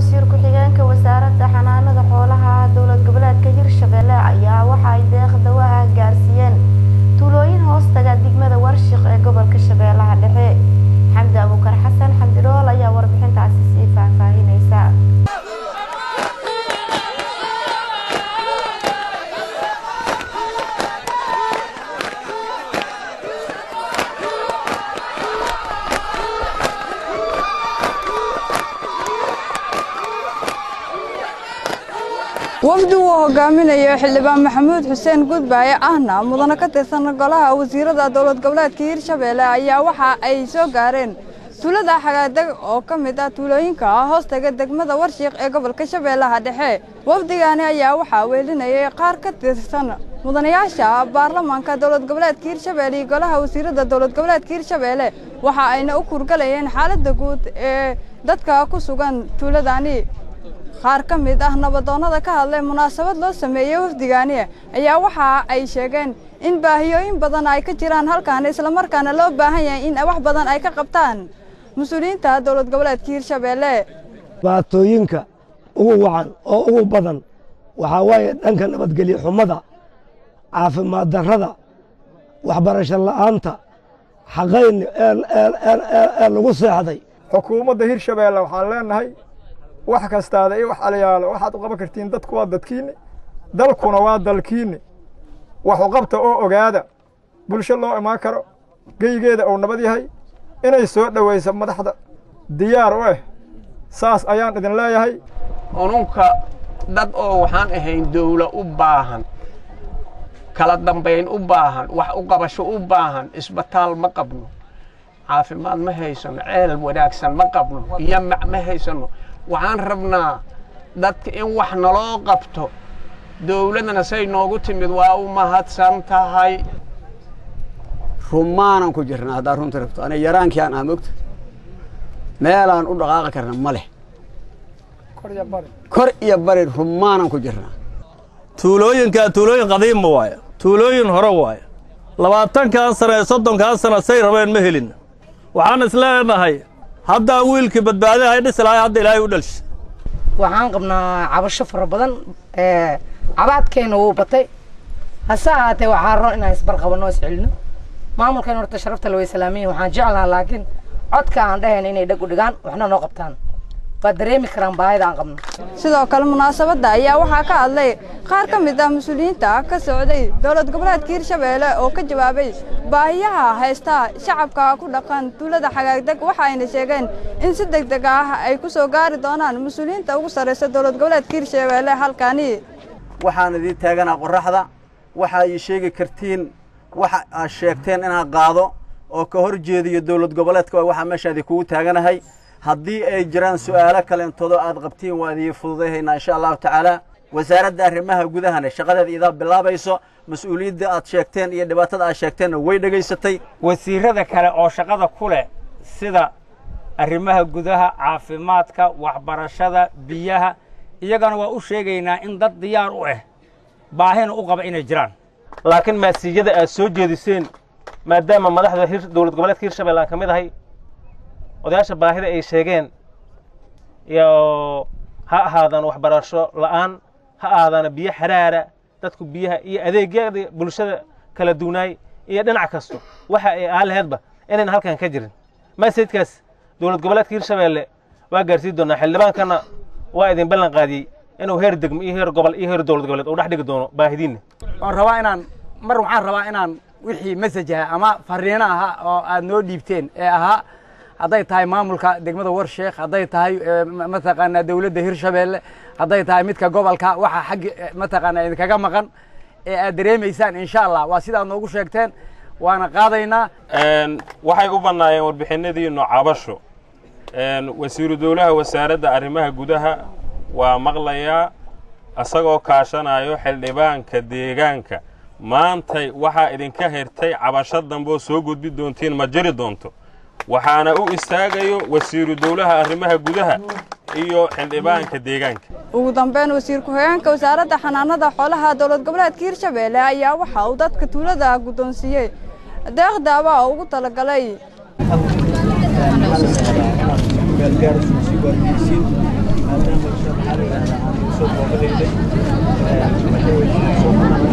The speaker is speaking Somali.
wasiir ku-xigeenka wasaaradda xanaanada xoolaha dowlad goboleedka hirshabelle ayaa waxa ay deeq dawaha gaarsiiyeen tuulooyin hoostaga degmada warshiq ee gobolka shabeellaha dhexe xamdi abuukar xasan xamdirool ayaa warbixintaasi sii faahfaahinaysa wafdi uu hogaaminayo xildhibaan maxamuud xuseen gudbaaye ahna mudane ka tirsan golaha wasiirada dowlad goboleedka hirshabelle ayaa waxa ay soo gaareen tuulada xagaadeg oo ka mid ah tuulooyinka hoostaga degmada warshiiq ee gobolka shabeellaha dhexe wafdigaani ayaa waxaa weelinayay qaar ka tirsan mudanayaasha baarlamaanka dowlad goboleedka hirshabelle iyo golaha wasiirada dowlad goboleedka hirshabelle waxa ayna u kurgalayeen xaaladda guud ee dadka ku sugan tuuladani qaar ka mid ah nabadoonnada ka hadlay munaasabad loo sameeyey wafdigaani ayaa waxa ay sheegeen in baahiyooyin badan ay ka jiraan halkan islamarkaana loo baahan yahay in wax badan ay ka qabtaan mas-uuliyiinta dowlad goboleedka hirshabelle dhibaatooyinka ugu wacan oo ugu badan waxaa waaye dhanka nabadgelyo xumada caafimaad darrada waxbarasho la'aanta xaqayn ee lagu seexday xukuumadda hirshabeelle waxaan leenahay wax kastaada iyo wax alayaalo waxaad u qaban kartiin dadku waa dadkiinni dalkuna waa dalkiinni wax u qabta oo ogaada bulsho loo imaan karo geygeeda uu nabad yahay inay soo dhowayso madaxda diyaar u ah saas ayaan idin leeyahay ununka dad oo waxaan ahayn dawla u baahan kala dambayn u baahan wax u qabasho u baahan isbitaal ma qabno caafimaad ma haysano ceel wanaagsan ma qabno yamac ma haysano waxaan rabnaa dadka in wax naloo qabto dawladdana say noogu timid waa u mahadsan tahay rumaanan ku jirnaa haddaa runta rabto ana yaraankii aan ah mogta meelaan u dhaqaaqi karna ma leh kor iyo bari rumaanan ku jirnaa tuulooyinkaa tuulooyin qadiima waayo tuulooyin hore waayo labaatankan sana ee soddonkan sana say rabeen ma helin waxaan isleenahay haddaa wiilkii badbaadaha ay dhisi lahay hadda ilaahay u dhalsha waxaan qabnaa cabasho fara badan cabaadkeenna wuu batay hase ahaatee waxaa roon inaan isbarqabanno iscelino maamulkan horta sharafta la way salaamiyin waxaan jeclahaa laakiin codka aan dhahayna inay dheg u dhigaan waxna noo qabtaan waa dareemi karaan baahida aan qabno sidoo kale munaasabadda ayaa waxaa ka hadlay qaar ka mid ah mas-uuliyiinta ka socday dowlad goboleedka hirshabelle oo ka jawaabay baahiyaha haysta shacabka ku dhaqan tuulada xagaagdeg waxa ayna sheegeen in si deg deg ah ay ku soo gaari doonaan mas-uuliyiinta ugu sarraysa dowlad goboleedka hirshabelle halkaani waxaan idiin taaganaa qorraxda waxa ay sheegi kartiin waxa aad sheegteen inaan qaado oo ka hor jeediyo dowlad goboleedka waxaa meeshaadii kugu taaganahay haddii ay jiraan su'aalo kaleentoodoo aad qabtiin waa idii fududayhaynaa insha allahu tacaala wasaaradda arrimaha gudahana shaqadeeda idaa bilaabayso mas-uuliyadda aad sheegteen iyo dhibaatada aad sheegteenna way dhegaysatay wasiirada kale oo shaqada ku leh sida arrimaha gudaha caafimaadka waxbarashada biyaha iyagana waa u sheegaynaa in dad diyaar u ah baahina u qaba inay jiraan laakiin maasiyada aad soo jeediseen maadaama madaxda dowlad goboleedka hirshabelle aan ka mid ahay odayaasha baahida ay sheegeen iyo ha ahaadaan waxbarasho la'aan ha ahaadaana biyo xaraara dadku biyaha iyo adeegyada bulshada kala duunaay iyo dhinac kasto waxa ay aalaheedba inayn halkan ka jirin masaydkaas dowlad goboleedka hirshabelle waa gaarsiin doonaa xildhibaankana waa idin ballan qaadiyey inuu heer degmo iyo heer gobol iyo heer dowlad goboleed uu dhex dhigi doono baahidiinna waan rabaa inaan mar waxaan rabaa inaan wixii mesaj aha ama fariino aha oo aad noo dhiibteen ee ahaa hadday tahay maamulka degmada warsheekh hadday tahay mataqaanaa dowladda hirshabelle hadday tahay midka gobolka waxa xaggi mataqaanaa idinkaga maqan ee aad dareemaysaan insha allah waa sidaad noogu sheegteen waana qaadaynaa waxay u bannaayeen warbixinadiinnu cabasho wasiiru dowlaha wasaaradda arrimaha gudaha waa maqlayaa isagoo kaashanayo xildhibaanka deegaanka maantay waxaa idinka hirtay cabasho dambeoo soo gudbi doontiin ma jiri doonto waxaana u istaagayo wasiiru dowlaha arrimaha gudaha iyo xildhibaanka deegaanka ugu dambeyn wasiir ku-xigeenka wasaaradda xanaanada xoolaha dowlad goboleedka hirshabelle ayaa waxa uu dadka tuulada guddoonsiiyey deeq daawa oo ugu talagalay maadaama maxaa la yidhahdaa aan soo booqadayday waxay soo